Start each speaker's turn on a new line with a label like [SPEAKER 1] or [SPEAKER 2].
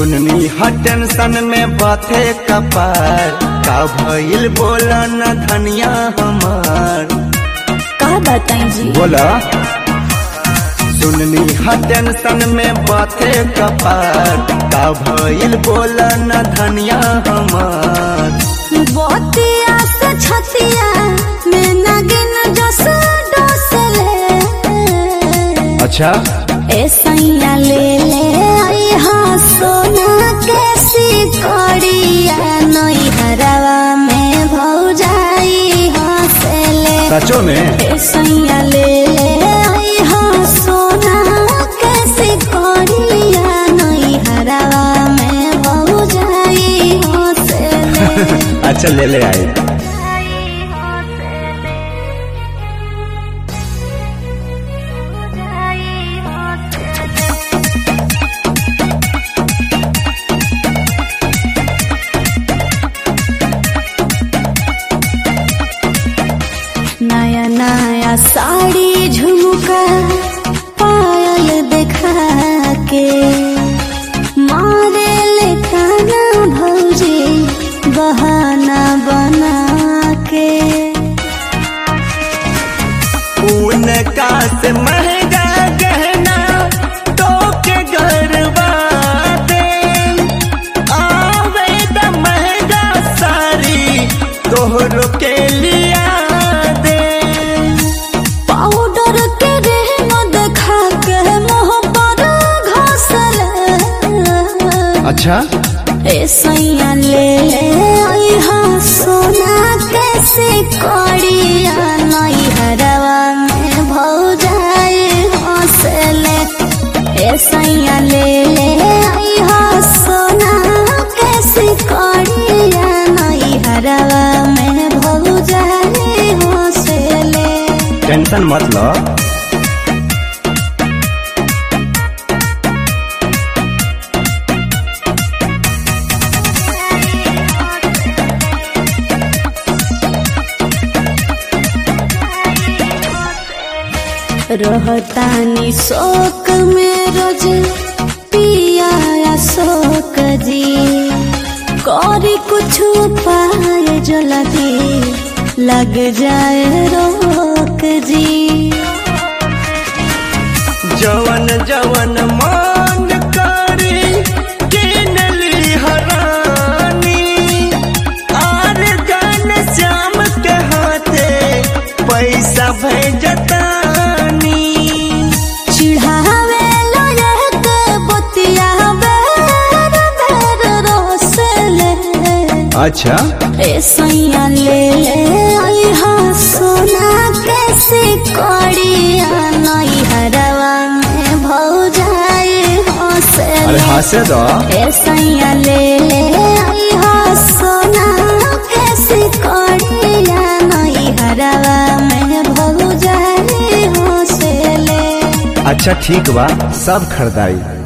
[SPEAKER 1] सुननी ह टेंशन में बाथे कपार का भइल बोला न धनिया हमार
[SPEAKER 2] का बताई जी
[SPEAKER 1] बोला सुननी ह टेंशन में बाथे कपार का भइल बोला न धनिया हमार
[SPEAKER 2] बतिया से छतिया में नागिन जस डोसले
[SPEAKER 1] अच्छा
[SPEAKER 2] ए सैया ले ले आई हाँ सोना कैसी कड़िया नई हरवा में भौजाई हंसले
[SPEAKER 1] सचो में
[SPEAKER 2] ए सैया ले ले आई हाँ सोना कैसी कड़िया नई हरवा में भौजाई हंसले
[SPEAKER 1] अच्छा ले ले आई
[SPEAKER 2] नया नया साड़ी झुमका पायल देखा के मारे ले काना भौजी बहाना बना के
[SPEAKER 1] उनका से महंगा गहना तो के गरबा दे आवे द महंगा सारी तोहरो के लिया दे
[SPEAKER 2] पाउडर के रहना देखा के मुँह पर घासल
[SPEAKER 1] अच्छा
[SPEAKER 2] ए सैया ले ले आई हाँ सोना कैसे कड़िया नई हरवा में भौजाई हंसले ए सैया ले ले आई हाँ सोना कैसे कड़िया नई हरवा में भौजाई हंसले
[SPEAKER 1] टेंशन मत लो
[SPEAKER 2] रहतानी शोक में रोज पिया शोक जी करी कुछ पाए जल्दी लग जाए रोक जी
[SPEAKER 1] जवन जवन मान करी किनली हरानी आर गान श्याम के हाथे पैसा भेजतानी
[SPEAKER 2] चिढ़ावे लायक बतिया बेर बेर रोसले
[SPEAKER 1] अच्छा
[SPEAKER 2] ए सैया ले ले आई हाँ सोना कैसे कड़िया नई हरवा में भौजाई
[SPEAKER 1] अरे
[SPEAKER 2] हंसले
[SPEAKER 1] हंसे दो
[SPEAKER 2] ए सैया ले ले आई हाँ सोना कैसे कड़िया नई हरवा में भौजाई हंसले
[SPEAKER 1] अच्छा ठीक बा सब खरीदारी